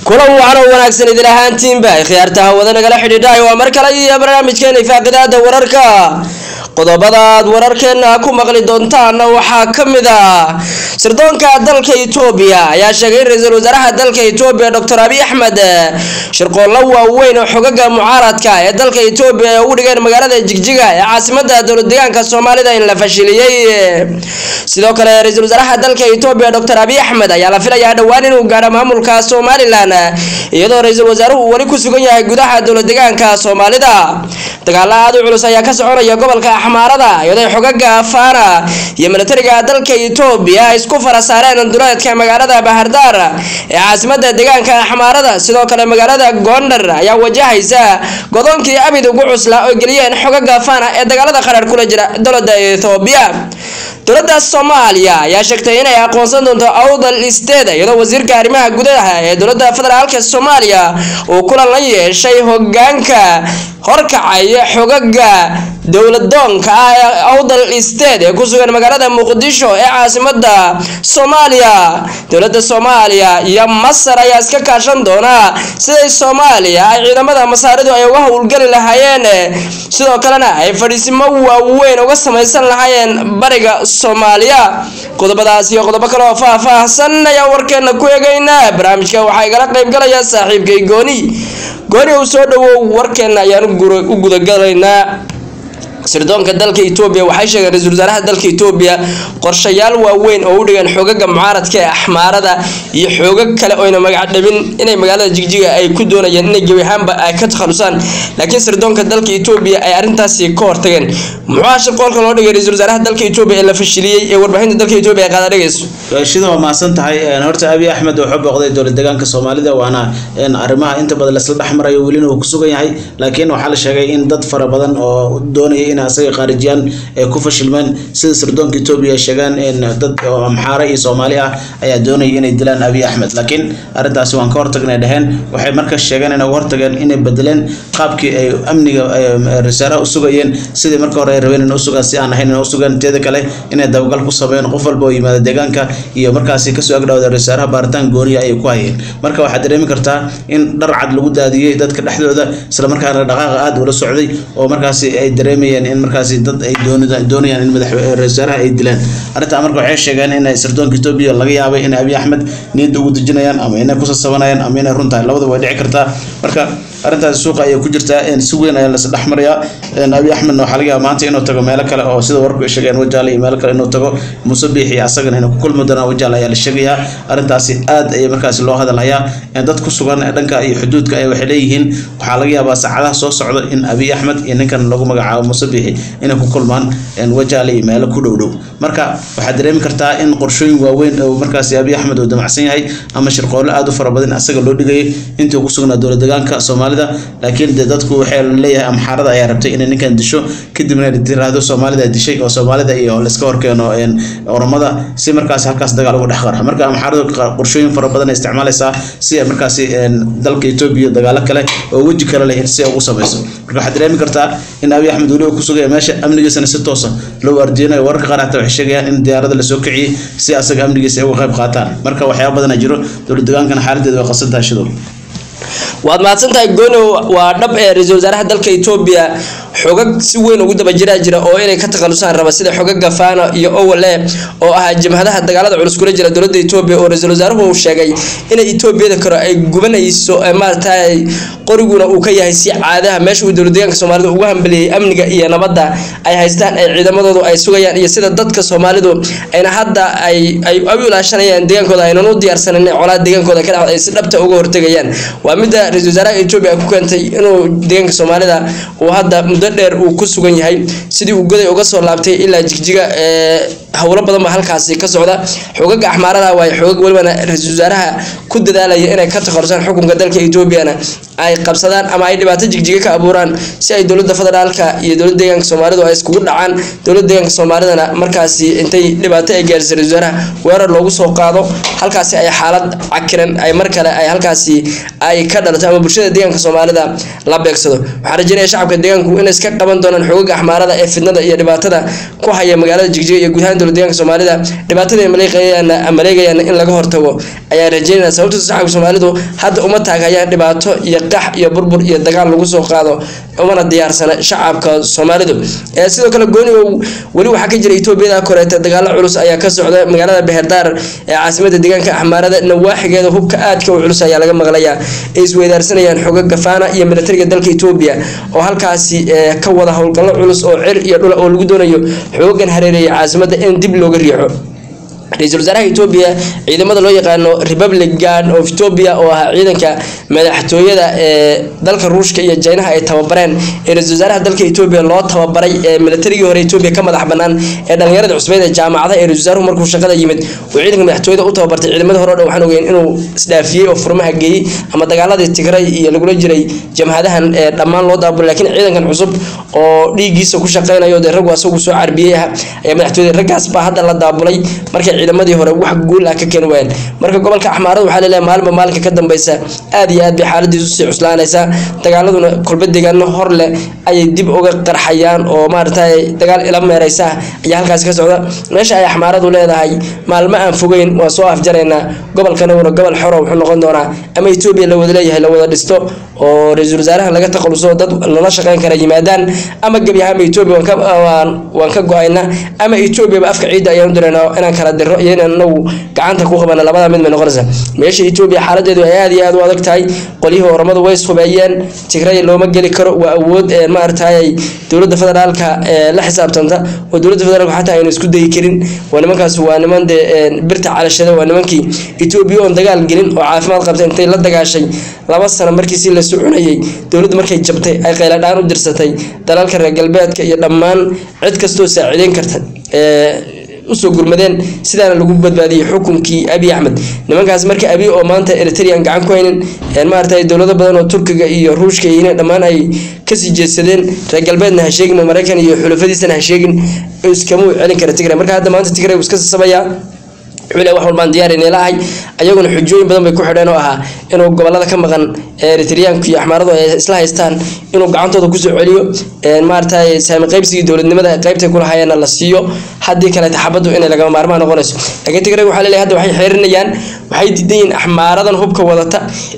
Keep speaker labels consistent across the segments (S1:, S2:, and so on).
S1: kulan wacan oo wanaagsan idin ahaantiinba khiyaarta hawada nagala xidhiidhahay waa mar kale iyo barnaamijkeena ifaaqidaada wararka qodobadaad wararkeena ku maqli doontaana waxaa ka mid ah sirdoonka dalka etoobiya ayaa sheegay in ra-iisul wasaaraha dalka etoobiya doctor abiy axmed shirqoollo waaweyn oo xogaga mucaaradka ee dalka etoobiya ay ugu dhigeen magaalada jigjiga ee caasimada dowlad deegaanka soomaalida in la fashiliyey sidoo kale ra-iisul wasaaraha dalka etoobiya doctor abiy axmed ayaa la filayaa dhowaan inuu gaadho maamulka somalilan iyadoo ra-iisul wasaaruhu uu weli ku sugan yahay gudaha dowlad deegaanka soomaalida dagaalo aada u culus ayaa ka soconaya gobolka axmaarada iyadoo xogaga faana iyo milatariga dalka etoobiya ay isku fara saareen duleedka magaalada bahardaar ee caasimada deegaanka axmaarada sidoo kale magaalada gondar ayaa wajahaysa godoonkii abid ugu cuslaa oo geliyeen xogaga faana ee dagaalada qarar kula jira dowlada etoobiya dowladda soomaaliya ayaa sheegtay inay aqoonsan doonto awdal isteeda iyadoo wasiirka arrimaha gudaha ee dowladda federaalka soomaaliya uu kulan la yeeshay hogaanka horkacaya xogaga dowladoonka ah ee awdal isteed ee ku sugan magaalada muqdisho ee caasimada soomaaliya dowladda soomaaliya iyo masar ayaa iska kaashan doona siday soomaaliya ay ciidamada masaaridu ay uga howlgeli lahaayeen sidoo kalena ay fadhiisimo waaweyn uga samaysan lahaayeen bariga soomaaliya qodobadaas iyo qodobo kale oo faah-faahsan ayaa warkeena ku eegaynaa barnaamijka waxaa igala qaybgalaya saaxiibkay gooni gooni uu soo dhawow warkeena ayaan u gudagalaynaa sirdoonka dalka etoobiya waxay sheegeen ra-iisul wasaaraha dalka etoobiya qorshayaal waaweyn oo u dhigeen xoogaga mucaaradka ee axmaarada iyo xoogag kale oyna magac dhabin inay magaalada jigjiga ay ku doonayeen inay gebi ahaanba ay ka takhalusaan laakiin sirdoonka dalka etoobiya ay arrintaasi ka hortageen muxuu shirqoolka loo dhigay ra-iisul wasaaraha dalka etoobiya ee la fashiliyey ee warbaahinta dalka etoobiya ay qaada dhegayso
S2: shida waa mahadsan tahay horta abiy axmed wuxuu booqday dowlad deegaanka soomaalida waana arrimaha inta badan laisla dhexmarayo welina uu ku sugan yahay laakiin waxaa la sheegay in dad fara badan oo doonaya in asaga khaarijiyaan ay ku fashilmeen sida sirdoonka etoobiya ay sheegaan dad amxaare iyo soomaali ah ayaa doonaya inay dilaan abiy axmed laakiin arrintaasi waan ka hortagnay dheheen waxay markaas sheegeen inay uga hortageen inay bedeleen qaabkii ay amniga rasaaraha u sugayeen sidii marka hore ay rabeen in usugaan si aan ahayn in usugaan teeda kale inay dabagal ku sameeyeen qof walba oo yimaada deegaanka iyo markaasi kasoo agdhawda rasaaraha baaritaan gooniya ayay ku hayeen marka waxaad dareemi kartaa in dhar cad lagu daadiyey dadka dhexdooda isla markaana dhaqaaqa aada ula socday oo markaasi ay dareemayeen in markaasi dad ay doonayaan in madaxwasaaraha ay dilaan arrintaa marka waxay sheegeen in sirdoonka etoobiya laga yaabay in abiy axmed niyadda ugu dejinayaan ama inay kusasabanayaan ama inay run tahay labadaba way dhici kartaa marka arrintaasi suuqa ayay ku jirtaa si weyn ayaa las dhex marayaa abiy axmedna waxaa laga yaaba maanta inuu tago meelo kale oo sida warku ay sheegeen wajaale iyo meelo kale inuu tago muuse biixi asagana inuu ku kulmi doonaa wajaale ayaa la sheegayaa arrintaasi aad ayay markaasi loo hadalhayaa dad ku sugan dhanka iyo xuduudka ay waxay leeyihiin waxaa laga yaabaa saacadaha soo socda in abiy axmed iyo ninkan lagu magacaabo muuse biixi inay ku kulmaan wajaale iyo meelo ku dhow dhow marka waxaad dareemi kartaa in qorshooyin waaweyn oo markaasi abiy axmed uu damacsan yahay ama shirqoollo aad u fara badan asaga loo dhigayay intii ugu sugnaa dowlad deegaanka soomaalida laakiin de dadku waxay leeyahay amxaarada ayaa rabtay inay ninkan disho kadibna tiraahdo soomaalida dishay oo soomaalida iyo laiska horkeeno oromada si markaasi halkaas dagaal uga dhex qarxa marka amxaaradu qorshooyin fara badan ay isticmaalaysaa si ay markaasi dalka etoobiya dagaalo kale oo weji kale leh si ay ugu samayso marka waxaad dareemi kartaa in abiy axmed weliba ku sugaya meesha amnigiisana si toosa loo ardiyanayo wararka qaar hataa waxay sheegayaan in diyaarada lasoo kiciyey si asaga amnigiisa ay uga qayb qaataan marka waxyaaba badana jiro dowlad degaankana xaaladeeda way qasan tahay shidow
S1: waad mahadsantahay gooni waa dhab ee ra-iisul wasaaraha dalka etoobiya xogag si weyn ugu daba jiraa jira oo inay ka takhalusaan raba sida xogaga faano iyo owale oo ahaa jabhadaha dagaalada culus kula jira dowladda etoobiya oo ra-iisul wasaaruhu uu sheegay inay etoobiyada kale ay gubanayso maaragtay qoriguna uu ka yahay si caadaha meesha uu dowlad deegaanka soomaalida ugu hambeliyey amniga iyo nabadda ay haystaan ay ciidamadoodu ay sugayaan iyo sida dadka soomaalidu ayna hadda ay ay u ilaashanayaan deegaankooda aynan u diyaarsanan colaad deegaankooda ka dhacda ay si dhabta uga hortegayaan waa midda ra-iisul wasaaraha etoobiya ku keentay inuu deegaanka soomaalida uu hadda muddo dheer uu ku sugan yahay sidii uu goday uga soo laabtay ilaa jigjiga ee howlo badan baa halkaasi ka socda xogaga axmaarada waayo xoogag welibana ra-iisul wasaaraha ku dadaalaya inay ka takharusaan xukunka dalka etoobiyana ay qabsadaan ama ay dhibaato jigjiga ka abuuraan si ay dowladda federaalka iyo dowladda deegaanka soomaalidu ay iskugu dhacaan dowladda deegaanka soomaalidana markaasi intay dhibaato ay gaarsiisay ra-iisul wasaaraha weerar loogu soo qaado halkaasi ay xaalad cakiran ay mar kale ay halkaasi ay ka dhalato ama bulshada deegaanka soomaalida la beegsado waxaan rajeynaya shacabka deegaanku inay iska qaban doonaan xogaga axmaarada ee fidnada iyo dhibaatada ku haya magaalada jigjiga iyo guud ahaan dowlad deegaanka soomaalida dhibaatada ay maleeqayaan maleegayaan in laga hortago ayaa rajeynaya sababta shacabka soomaalidu hadda uma taagayaan dhibaato iyo qax iyo burbur iyo dagaal lagu soo qaado umana diyaarsana shacabka soomaalidu ee sidoo kale gooni weli waxaa ka jira etoobiyada koreeta dagaalo culus ayaa ka socda magaalada beherdaar ee caasimada deegaanka axmaarada nawaaxigeeda hubka aadka u culus ayaa laga maqlayaa ay isweydaarsanayaan xogo gafaana iyo militariga dalka etoobiya oo halkaasi ka wada howlgallo culus oo cir iyo dhul oo lagu doonayo xoogan hareereeya caasimada in dib looga riixo ra-iisul wasaaraha etoobiya ciidamada loo yaqaano republic guard of ethiopia oo ahaa ciidanka madaxtooyada ee dalka ruushka iyo jaynaha ay tababareen ee ra-isul wasaaraha dalka etoobiya loo tababaray ee militarigii hore etoobiya ka madax banaan ee dhalinyarada cusbeed ee jaamacada ee ra-isul wasaaruhu markuu shaqada yimid uu ciidanka madaxtooyada u tababartay ciidamada hore o dhan waxaan ogeyn inuu isdhaafiyey oo furmaha geeyey ama dagaaladii tigray iyo lagula jiray jamhadahan ee dhammaan loo daabulay laakiin ciidankan cusub oo dhiiggiisa ku shaqeynayo dee raggu asagu soo carbiyey ah ayaa madaxtooyada raggaas baa hadda la daabulay markay ciidamadii hore wax guul ah ka keeni waayeen marka gobolka axmaarada waxaa laleeyahay maalinba maalinka ka dambeysa aad iyo aad bay xaaladiisu sii cuslaanaysaa dagaaladuna kolba deegaano hor leh ayay dib uga qarxayaan oo maaragtay dagaal ila meereysa ayaa halkaasi ka socda meesha ay axmaaradu leedahay maalmo aan fogeyn waa soo afjaraynaa gobolkanaguna gobol xoro wuxuu noqon doonaa ama etoobiya la wada leeyahay la wada dhisto oo ra-iisul wasaaraha laga takhaluso dad lala shaqeyn kara yimaadaan ama gebi ahaanba etoobiya waan ka go-ayna ama etoobiyaba afka ciidda ayaan u diraynaa inaan kala diro iyo inaan inagu gacanta ku qabana labada mid bay noqonaysaa meesha etoobiya xaaladeedu ay aad iyo aad u adag tahay qolyihii oramadu way ishubeeyeen tigray looma geli karo waa awood maaragtay dowladda federaalka la xisaabtanta oo dowladda federaalka xataa aynu isku dayi karin waa nimankaas waa niman dee birta calashada waa nimankii etoobiya oon dagaal gelin oo caafimaad qabtay intay la dagaashay laba sano markiisi la soconayay dowladdu markay jabtay ay qayladhaan u dirsatay dalalka reer galbeedka iyo dhammaan cid kastoo saaciideyn karta usoo gurmadeen sidaana lagu badbaadiyey xukunkii abiy axmed nimankaas marka abiy oo maanta eritrean gacan ku haynin maaragtay dowlado badan oo turkiga iyo ruushka iyo dhammaan ay kasii jeedsadeen reer galbeedna ha sheegin maraykan iyo xulafadiisana ha sheegin iskama celin kara tigray marka hadda maanta tigray wuu iska sasabayaa xule wax walbaan diyaarina lahay ayaguna xujooyin badan bay ku xidheen oo ahaa inuu gobolada ka maqan eritreanku iyo axmaaradu ay isla haystaan inuu gacantooda kusoo celiyo maaragtay saami qaybsigii dowladnimada qaybtay kulahayeena la siiyo haddii kaleeta xabaddu inay lagama maarmaan noqonayso laakiin tigray waxaa leleeyahay hadda waxay xeerinayaan waxay diidan yihiin axmaaradan hubka wadata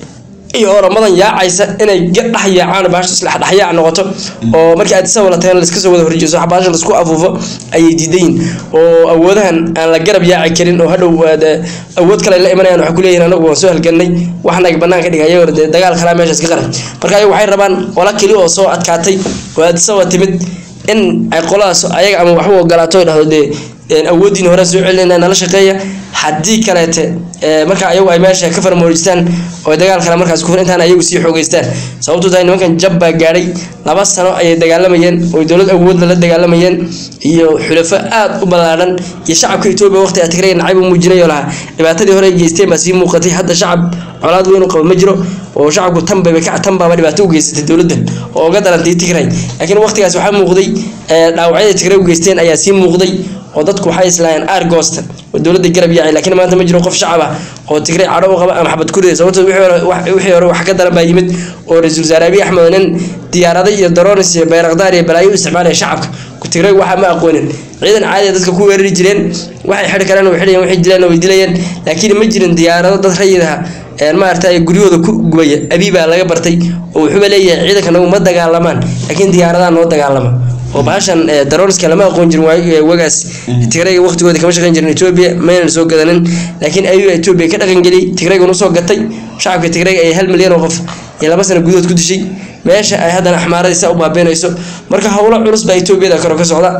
S1: iyo oramadan yaacaysa inay dhex yaacaan baasha isla dhexyaac noqoto oo markii aad isawala tagan la iska soo wada horjeeso baasha la isku afuufo ayay diidayin oo awoodahan aan la garab yaaci karin oo hadhow awood kale la imanayaan waxay kuleeyihin anagu waan soo halganay waxnaga banaanka dhigay ayagoo dee dagaal kalaa meeshaas ka qaran marka ayagu waxay rabaan qola keli oo soo adkaatay oo aad isawa timid in ay qoladaas ayaga ama waxba ogolaato ay dhahdo dee awoodiin hore soo celinayna nala shaqeeya haddii kaleete marka ayagu ay meesha ka farmoojistaan oo dagaal kale markaas kufur intaan ayagu sii xoogeystaan sababtu tahay nimankan jab baa gaadhay laba sano ayay dagaalamayeen oo dowlad awood lala dagaalamayeen iyo xulafo aad u ballaadhan iyo shacabka etoobiya waqti a tigray nacayb u muujinayo lahaa dhibaatadii hore ay geysteen baa sii muuqatay hadda shacab colaad weyn u qaba ma jiro oo shacabku tanbaba tan baaba dhibaato u geysatay dowladdan oo uga darantay tigray laakiin waqtigaas waxaa muuqday dhaawacyada tigray u geysteen ayaa sii muuqday oo dadku waxay islaayeen aargoosta oo dowladda garab yaacay laakiin maanta ma jiro qof shacab ah oo tigray cadho u qaba ama xabad kurida sababtoo wixii hore wax ka daran baa yimid oo ra-iisul wasaare abiy axmed nin diyaarada iyo daroonis iyo bayrakdaar iyo balaayo u isticmaalaya shacabka tigray waxa ma aqoonin ciidan caadi dadka ku weerari jireen waxay xidhi kareen way xidhayeen waxay dileen way dilayeen laakiin ma jirin diyaarado dad rayidaha maaragtay guryahooda ku gubaya abiy baa laga bartay oo wuxuuba leeyahay ciidanka nagu ma dagaalamaan laakiin diyaaradaha noo dagaalama oo bahashan darooniska lama aqoon jirin wagaas tigrayga waqtigooda kama shaqeyn jirin etoobiya maynan soo gadanin laakiin ayuu etoobiya ka dhaqangeliyey tigraygan usoo gatay shacabka tigrayga ay hal milyan oo qof iyo laba sano gudahood ku dishay meesha ay haddana axmaaradiisa u baabiinayso marka howlo culus baa etoobiyada karo ka socda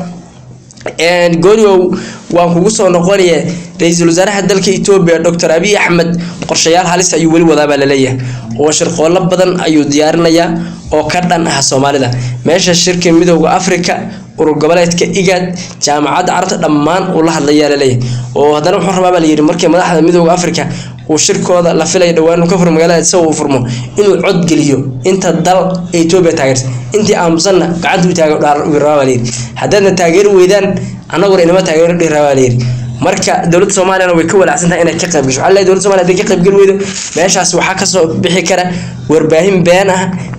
S1: gooniow waan kugu soo noqonaye ra-iisul wasaaraha dalka etoobiya doctor abiy axmed qorshayaal halis ayuu weli wadaabaa laleeyahay oo shirqoollo badan ayuu diyaarinayaa oo ka dhan ah soomaalida meesha shirka midooda africa urur goboleedka igaad jaamacadda carabta dhammaan uu la hadlayaa laleeyahay oo haddana wuxuu rabaa baa layidhi markii madaxda midooda africa uu shirkooda la filaya dhowaan uu ka furo magaalada isaga uu furmo inuu cod geliyo inta dal ee etoobiya taageerta intii aamusanna gacanta u taaga rabaa baa layidhi haddaadna taageeri weydaan annaguna inama taageero dhihi rabaa baa layidhi marka dowladda soomaaliyana way ka walaacsan tahay inay ka qayb gasho waxaa leeyahay dowladda somalia haday ka qayb geli weydo meeshaas waxaa kasoo bixi kara warbaahin been ah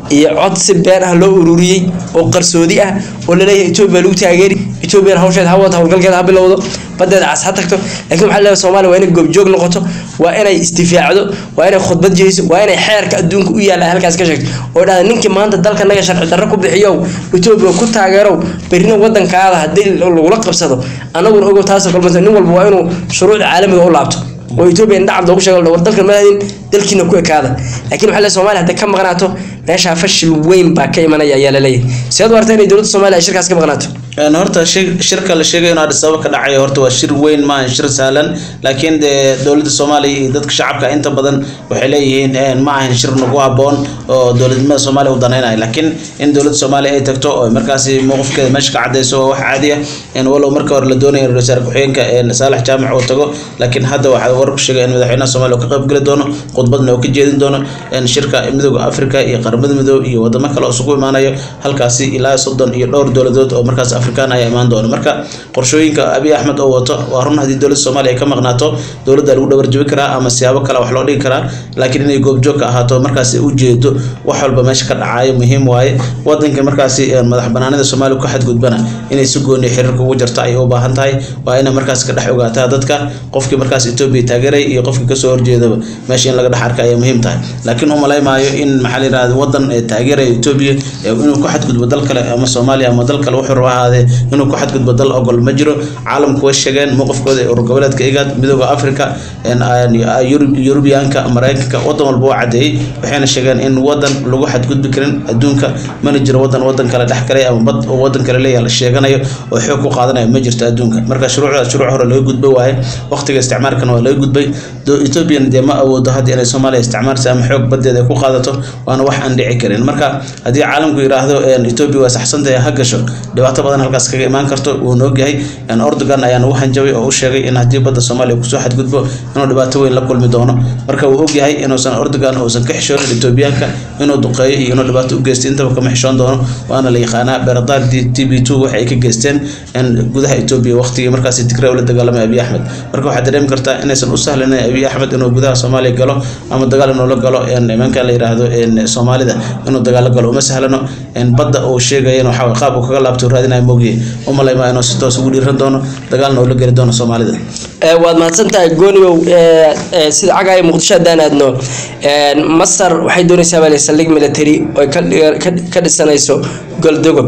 S1: iyo cod si been ah loo ururiyey oo qarsoodi ah oo laleeyahay etoobiya lagu taageeri etoobiyana hawsheed ha wata howlgalkeeda ha bilowdo badeeda cas ha tagto laakiin waxaa leeyahay soomaaliya waa inay goobjoog noqoto waa inay isdifaacdo waa inay khudbad jeyso waa inay xeerka adduunka u yaalla halkaas ka sheegto oo dhahda ninkii maanta dalka naga sharci darro ku bixiyow etoobiya ku taageerow berrina wadankaada haddii lagula qabsado annaguna ogow taasoo kalmata nin walba waa inuu shuruucda caalamiga u laabto oo etoobiya indhacad loogu sheego war dalkan madadin dalkiina ku ekaada laakiin waxaa leeyahay soomaaliya hadday ka maqnaato meeshaa fashil weyn baa ka imanaya ayaa laleeyahay sidaad u arta inay dowladda soomaaliya ay shirkaas ka maqnaato
S2: horta shirka la sheegayo in Addis Ababa ka dhacayo horta waa shir weyn ma ahan shir sahlan laakiin dee dowladda Soomaaliya iyo dadka shacabka inta badan waxay leeyihiin ma ahan shir nagu haboon oo dowladnimada Soomaaliya u danaynayo laakiin in dowladda Soomaaliya ay tagto oo markaasi mowqifkeeda meesha ka cadeyso waa wax caadi ah in walow marka hore la doonayo ra'iisul wasaare ku-xigeenka Saalax Jaamac uu tago laakiin hadda waxaa warku sheegay in madaxweynaha Soomaaliya uu ka qayb gali doono khudbadna uu ka jeedin doono in shirka midowga Afrika iyo qaramada midoob iyo wadamo kale oo isugu imaanayo halkaasi ilaa soddon iyo dhowr dowladood oo markaas afrikaan ayaa imaan doona marka qorshooyinka abiy axmed oo wato waa run haddii dowladda soomaaliya ay ka maqnaato dowladda lagu dhabarjabi karaa ama siyaabo kale wax loo dhigi karaa laakiin inay goobjoog ka ahaato markaasi u jeedo wax walba meesha ka dhacayo muhiim waaye wadanka markaasi madax banaanida soomaaliya ku xadgudbana inay si gooniyo xiriirka ugu jarto ayay u baahan tahay waa inay markaas ka dhex ogaataa dadka qofkii markaas etoobiya taageeray iyo qofkii kasoo horjeedaba meesha in laga dhex arka ayay muhiim tahay laakiin u malaymaayo in maxaa la yidhahda wadan taageeraya etoobiya inuu ku xadgudbo dal kale ama soomaaliya ama dal kale wuxuu raba ahaadee inuu ku xadgudbo dal ogol ma jiro caalamku way sheegeen mowqifkooda ee urur goboleedka igaad midooda africa yurubiyaanka maraykanka wadan walba waa cadeeyey waxayna sheegeen in wadan lagu xadgudbi karin adduunka mana jiro wadan wadan kale dhex galay ama bad oo wadan kale leeyahay la sheeganayo oo xoog ku qaadanayo ma jirto adduunka marka shuruucdaas shuruuc hore laga gudbay waaye waqtiga isticmaalkana waa laga gudbay ethoobiyan dee ma awoodo hadda inay soomaaliya isticmaalsa ama xoog badeeda ay ku qaadato waana wax aan dhici karin marka haddii caalamku yidhaahdo etoobiya waa saxsantahay ha gasho dhibaato badan halkaas kaga imaan karto wuuna ogyahay ordogan ayaa nagu hanjabay oo u sheegay in haddii badda soomaaliya kusoo xadgudbo inuu dhibaato weyn la kulmi doono marka wuu ogyahay inuusan ordogan uusan ka xishoonin etoobiyaanka inuu duqeeyo iyo inuu dhibaato u geysto intaba kama xishoon doono waana la yaqaanaa beeradaar t b two waxay ka geysteen gudaha etoobiya waqtigii markaasi tigray ula dagaalamay abiy axmed marka waxaad dareemi kartaa inaysan u sahlanin abiy axmed inuu gudaha soomaaliya galo ama dagaal inuu la galo nimanka la yidhaahdo soomaalida inuu dagaal la galo uma sahlano badda uu sheegayana waxaa qaab uu kaga laabto raadinaya moogye umalaymaa inuu si toos ugu dhiiran doono dagaalna uu la geli doono soomaalida
S1: waad mahadsantahay goonigow sida cagaya muqdisho haddaan aadno masar waxay doonaysaa baa saldhig military oo ka dhisanayso goldogob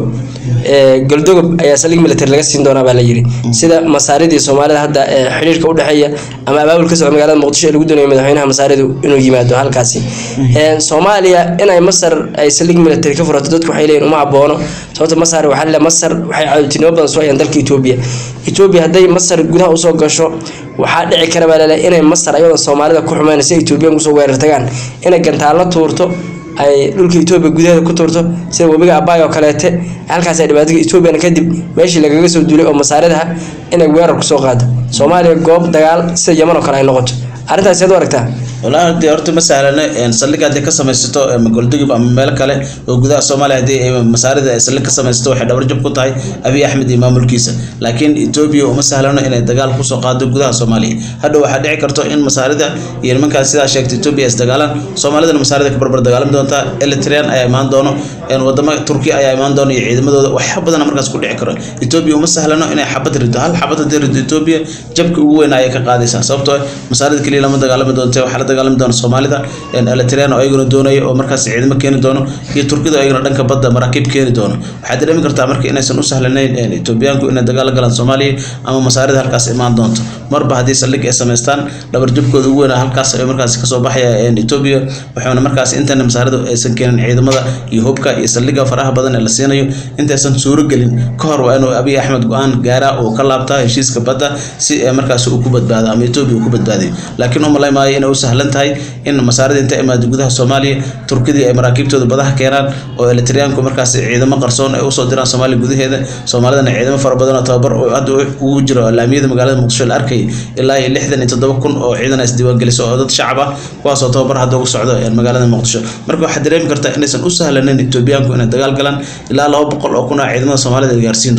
S1: goldogob ayaa saldhig military laga siin doonaa baa la yidhi sida masaaridii soomaalida hadda xidhiirka udhexeeya ama abaabul ka socda magaalada muqdisho ee lagu doonayo madaxweynaha masaaridu inuu yimaado halkaasi soomaaliya inay masar ay saldhig military ka furato dadku waxay leeyihin uma haboono sababta masar waxaa le masar waxay caawintinimo badan soo hayaan dalka etoobiya etoobiya hadday masar gudaha usoo gasho waxaa dhici kara baa laleeyahay inay masar ayadoo soomaalida ku xumeyn si etoobiyan kusoo weerar tagaan inay gantaalo tuurto ay dhulka etoobiya gudaheeda ku tuurto sida webiga abaay oo kaleete halkaas ay dhibaatada etoobiyana kadib meeshii lagaga soo duulay oo masaaridaha inay weerar kusoo qaado soomaaliya goob dagaal sida yaman oo kale ay noqoto arrintaas seed u aragtaa
S2: walahi dee horta ma sahlana saldhig haddii ka samaysato goldugib ama meel kale oo gudaha soomaaliya haddii masaarida ay saldhig ka samaysato waxay dhabarjab ku tahay abiy axmed iyo maamulkiisa laakiin etoobiya uma sahlano inay dagaal kusoo qaado gudaha soomaaliya hadhow waxaa dhici karto in masaarida iyo nimankaas sidaa sheegtay etoobiya is dagaalaan soomaalidana masaarida ka barbar dagaalami doontaa eritrean ayaa imaan doono wadamo turkiya ayaa imaan doono iyo ciidamadooda waxya badana markaas ku dhici karo etoobiya uma sahlano inay xabad rido hal xabad haddii rido etoobiya jabka ugu weyn ayay ka qaadaysaa sababtoo masaarida keliya lama dagaalami doonta waxaa la dagaalami doona soomaalida eritrean oo ayaguna doonaya oo markaas ciidamo keeni doono iyo turkida ayaguna dhanka badda maraakiib keeni doono waxaad dareemi kartaa marka inaysan u sahlanayn etoobiyaanku inay dagaal la galaan soomaaliya ama masaarida halkaas imaan doonto marba haddii saldhig ay samaystaan dhabarjabkooda ugu weyn halkaas ay markaas kasoo baxaya etoobiya waxaana markaas intana masaarida aysan keenin ciidamada iyo hubka iyo saldhiga faraha badan ee la siinayo intaysan suuro gelin ka hor waa inuu abiy axmed go-aan gaaraa oo ka laabtaa heshiiska badda si markaas uu ku badbaado ama etoobiya uu ku badbaadayo laakiin u malaymaayo inay u sahlan tahay in masaarida inta imaado gudaha soomaaliya turkidii ay maraakiibtooda badaha keenaan oo elitriyaanku markaas ciidamo qarsoon ay usoo diraan soomaaliya gudaheeda soomaalidana ciidamo fara badan oo tababar oo hadda ugu jiro laamiyada magaalada muqdisho la arkay ilaa iyo lixdan iyo toddoba kun oo ciidan is diiwaangeliso oo dad shacab ah kuwaasoo tababar hadda ugu socdo magaalada muqdisho marka waxaad dareemi kartaa inaysan u sahlanin etoobiyaanku inay dagaal galaan ilaa laba boqol oo kun oo ciidamada soomaalida gaarsiin doonaa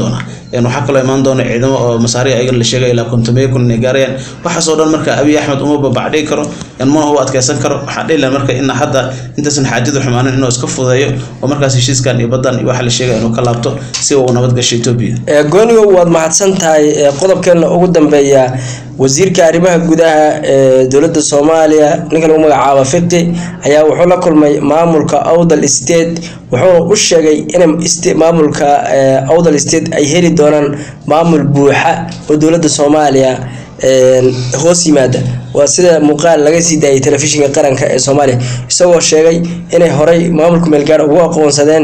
S2: waxaa kaloo imaan doona ciidamo oo masaari ayagana la sheegay ilaa kontomeeyo kun inay gaarayaan waxaasoo dhan marka abiy axmed uma babacdhigi karo mana u adkeysan karo waxaa dhihi laha marka in hadda intaysan xaajadu xumaanin inuu iska fudeeyo oo markaas heshiiskan iyo baddan iyo waxa la sheegay inuu ka laabto si uu nabad gasho etoobiya
S1: goonigo waad mahadsan tahay qodobkeena ugu dambeeya wasiirka arrimaha gudaha ee dowladda soomaaliya ninka lagu magacaabo fiqi ayaa wuxuu la kulmay maamulka awdal state wuxuuna u sheegay in maamulka awdal state ay heli doonaan maamul buuxa oo dowladda soomaaliya hoos yimaada waa sida muuqaal laga sii daayay telefishinka qaranka ee soomaaliya isagoo sheegay inay horey maamulka meelgaar ugu aqoonsadeen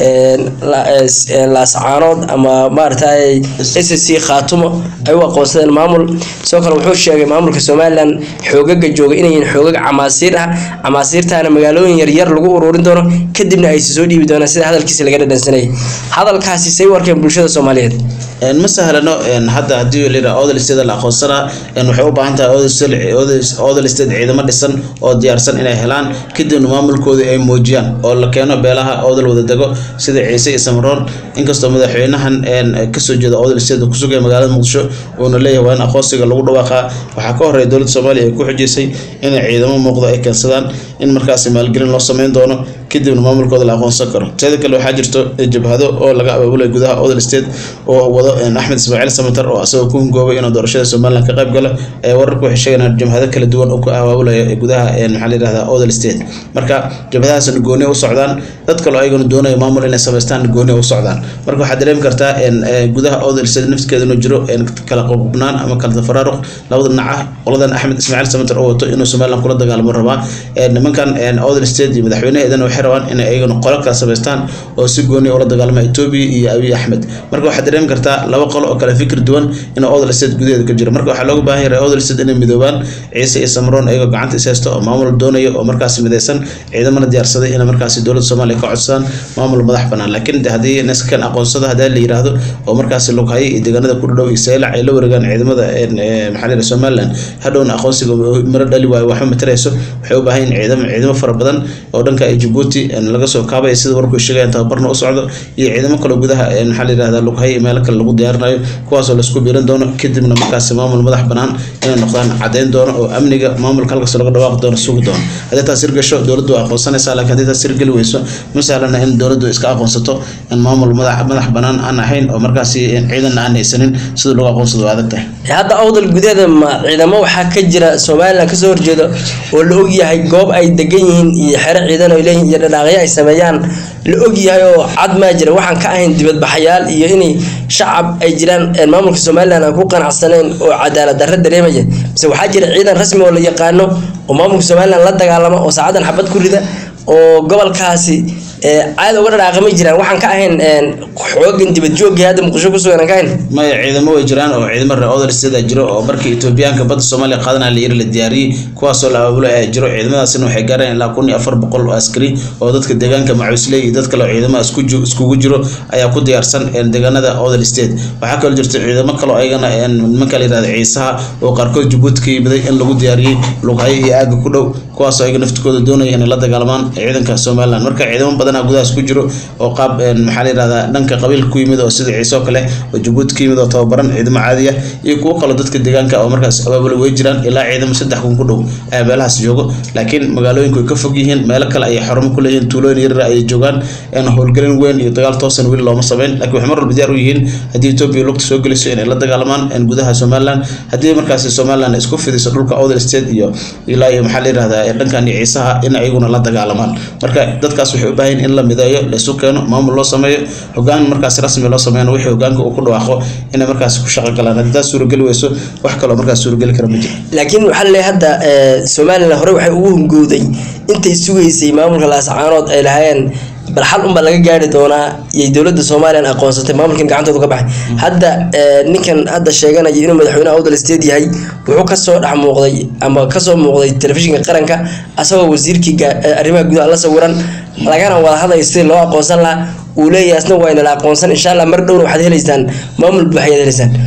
S1: laascaanood ama maaragtay s c khaatumo ay u aqoonsadeen maamul sidoo kale wuxuu sheegay maamulka somalilan xoogaga jooga inayiin xoogag camaasiir ah camaasiirtaana magaalooyin yaryar lagu ururin doono kadibna aysi soo dhiibi doonaan sida hadalkiisa laga dhadhansanayay hadalkaasi say warkeen bulshada soomaaliyeed
S2: ma sahlano hadda hadii layidhaha odol state la aqoonsanaa waxay u baahan tahay odol state ciidamo dhisan oo diyaarsan inay helaan kadibna maamulkooda ay muujiyaan oo la keeno beelaha odol wada dego sida ciise iyo samaroon inkastoo madaxweynahan kasoo jeeda odol state oo kusugaya magaalada muqdisho uuna leeyahay waa in aqoonsiga lagu dhawaaqaa waxaa ka horeeya dowladda soomaaliya ay ku xujeysay inay ciidamo muuqdo ay keensadaan in markaasi maalgelin loo sameyn doono kadibna maamulkooda la aqoonsan karo teeda kale waxaa jirto jabhado oo laga abaabulay gudaha odol state oo wado axmed ismaaciil samatar oo asagoo ku hungoobay inuu doorashada somalilan ka qayb galo ee wararku waxay sheegayaan jabhado kala duwan oo ku abaabulaya gudaha maxaa la yidhahdaa odol state marka jabhadahaasna gooni u socdaan dad kaloo ayaguna doonaya maamul inay samaystaan gooni u socdaan marka waxaad dareemi kartaa gudaha odol state nafskeeda inuu jiro kala qobnaan ama kala tafaraaruq labada dhinac ah qoladan axmed ismaaciil samatar oo wato inuu somalilan kula dagaalamo rabaa nimankan odol state iyo madaxweynaheedana waxay rabaan inay ayaguna qolo kala samaystaan oo si gooni ula dagaalama etoobiya iyo abiy axmed marka waxaad dareemi kartaa laba qolo oo kale fikir duwan inuu odol state gudaheeda ka jiro marka waxaa looga baahan yahay odol state inay midoobaan ciise iyo samroon ayagoo gacanta is haysto oo maamul doonaya oo markaasi midaysan ciidamana diyaarsaday inay markaasi dowladda soomaaliya ka codsadaan maamul madax banaan laakiin haddii naskan aqoonsada hadaa la yiraahdo oo markaasi lughaye iyo deegaanada ku dhadhow iyo saylac ay la wareegaan ciidamada maxaa la somaliland hadhowna aqoonsiga miro dhali waayo waxba matarayso waxay u baahan yihin ciidamo ciidamo fara badan oo dhanka jabuuti laga soo kaabaya sida warku sheegayaan tababarna u socdo iyo ciidamo kaloo gudaha maxaa la yirahdaa lughaye iyo meelo kale lagu diyaarinayo kuwaasoo laisku biiran doono kadibna markaasi maamul madax banaan inay noqdaan cadeyn doono oo amniga maamulka halkaas laga dhawaaqi doono sugi doono haddii taas hirgasho dowladdu waa aqoonsanaysaa laakiin haddii taas hirgeli weyso ma sahlana in dowladdu iska aqoonsato in maamul madax madax banaan aan ahayn oo markaasi ciidanna aan haysanin sida lagu aqoonsado waa adag tahay
S1: hadda awdal gudaheeda ma ciidamo waxaa ka jira somalilan kasoo horjeedo oo la ogyahay goob ay degan yihiin iyo xero ciidan ay leeyihin iyo dhadhaaqyo ay sameeyaan la ogyahay oo cad maa jira waxaan ka ahayn dibadbaxayaal iyo inay shacab ay jiraan maamulka somalilan aan ku qanacsaneyn oo cadaalad darro dareemaya mise waxaa jira ciidan rasmi oo la yaqaano oo maamulka somalilan la dagaalama oo saacadan xabad ku rida oo gobolkaasi caada uga dhadhaaqamay jiraan waxaan ka ahayn xoogan dibadjoogii hadda muqdisho ku sugan aan ka ahayn
S2: maya ciidamo way jiraan oo ciidamo reer odol state jiro oo markii etoobiyaanka badda soomaaliya qaadanaya la yiri la diyaariyey kuwaasoo la abaabulay ayaa jiro ciidamadaasina waxay gaareen ilaa kun iyo afar boqol oo askari oo dadka deegaanka macuusley iyo dad kale oo ciidamo iskugu jiro ayaa ku diyaarsan deegaanada odol state waxaa kaloo jirta ciidamo kaloo ayagana nimanka la yirahda ciisaha oo qaarkood jabuuti ka yimiday in lagu diyaariyey lughaye iyo aaga ku dhow kuwaasoo ayaga naftikooda doonaya inay la dagaalamaan ciidanka somaliland marka ciidamo badanaa gudahaas ku jiro oo qaab maxaa la yirahdaa dhanka qabiilka ku yimid oo sida ciise oo kale oo jabuuti ka yimid oo tababaran ciidamo caadi ah iyo kuwo kaloo dadka deegaanka oo markaas abaabula way jiraan ilaa ciidamo saddex kun ku dhow ayaa meelahaas joogo laakiin magaalooyinku way ka fog yihiin meelo kale ayay xarumo ku leeyihiin tuulooyin yaryar ayay joogaan howlgelin weyn iyo dagaal toosan weli looma sameyn laakiin waxay mar walba diyaar u yihiin haddii etoobiya lugta soo geliso inay la dagaalamaan gudaha somaliland haddii markaasi somaliland isku fidiso dhulka odel state iyo ilaa iyo maxaa la yirahdaa dhankan iyo ciisaha in ayaguna la dagaalamaan marka dadkaas waxay u baahan in la mideeyo laisu keeno maamul loo sameeyo hogaan markaas rasmi loo sameeyana wixii hogaanka uu ku dhawaaqo inay markaas ku shaqo galaan haddii taas suurageli weyso wax kaloo markaas suurageli kara ma jiro
S1: laakiin waxaa laleeyahay hadda somalilan hore waxay ugu hungowday intay sugaysay maamulka laascaanood ay lahaayeen bal xal unbaa laga gaari doonaa iyay dowladda somalilan aqoonsatay maamulkan gacantooda ka baxay hadda ninkan hadda sheeganaya inuu madaxweyne awdal state yahay wuxuu kasoo dhex muuqday ama kasoo muuqday telefishinka qaranka asagoo wasiirkii arrimaha gudaha la sawiran lagana wada hadlayo sidii loo aqoonsan lahaa uu leeyahay asna waa inala aqoonsan insha allah mar dhowna waxaad heleysaan maamul buuxayaad heleysaan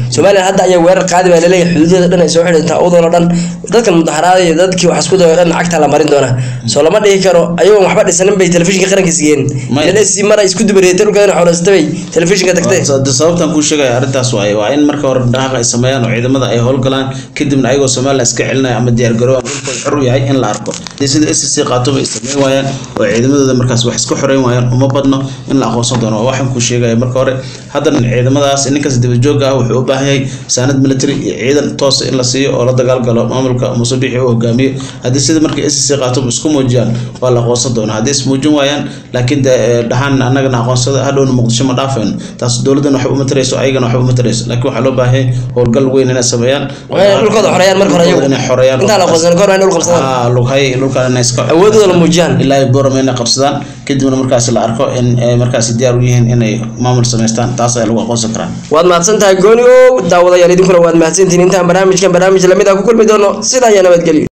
S1: somalilan hadda ayaa weerar qaadi baa laleeyahay xuduudyada dhan ay soo xidhantaa awdoo dhan dadkan mudaharaada iyo dadkii wax isku dayo dhan cagta la marin doona soo lama dhihi karo ayagoon waxba dhisanin bay telefishinka qaranka sigeen
S2: May-
S1: lsi mar ay isku dubareetay dhulkeedana xoolaysata bay telefishinka tagtay
S2: de sababtan kuu sheegaya arrintaas waaye waa in marka hore dhaqaaq ay sameeyaan oo ciidamada ay howlgalaan kadibna ayagoo somalilan iska celinaya ama diyaar garoobaan dhulkooda xor u yahay in la arko Dee sida s c qaatuba ay sameyn waayaan oo ciidamadooda markaas wax iska xoreyn waayaan uma badno in la aqoonsan doono waa waxaan kuu sheegaya marka hore haddana ciidamadaas ninkaas dibadjoog ah wuxuu u baahan yahay saanad military iyo ciidan toosa in la siiyo oo la dagaalgalo maamulka muuse bixi uu hogaamiyo haddii sida markay s c qaatuba isku muujiyaan waa la aqoonsan doonaa haddii ismuujin waayaan laakiin de eh, dhahaan annagana aqoonsada hadhowna muqdisho ma dhaafayno taas dowladan waxba uma tarayso ayagana waxba uma tarayso laakiin waxaa loo baahan yahay howlgal weyn inay sameeyaan
S1: Waa inay dhulkooda xoreeyaan marka hore
S2: Dhulkooda
S1: iyagu.
S2: inay xoreeyaan
S1: Intaan la aqoonsan kahor waa inay dhul qabsadaan.
S2: Ah, lughay dhulkan inay iska
S1: Awoodooda la muujiyaan.
S2: ilaa ay boorama inay qabsadaan kadibna markaas la arko in ay markaasi diyaar u yihiin inay maamul samaystaan taas ayaa lagu aqoonsan karaa
S1: waad mahadsan tahay gooni ow daawadayaal idinkuna waad mahadsantihiin intaan barnaamijkan barnaamij lamid ah ku kulmi doono sidaa iyo nabadgelyo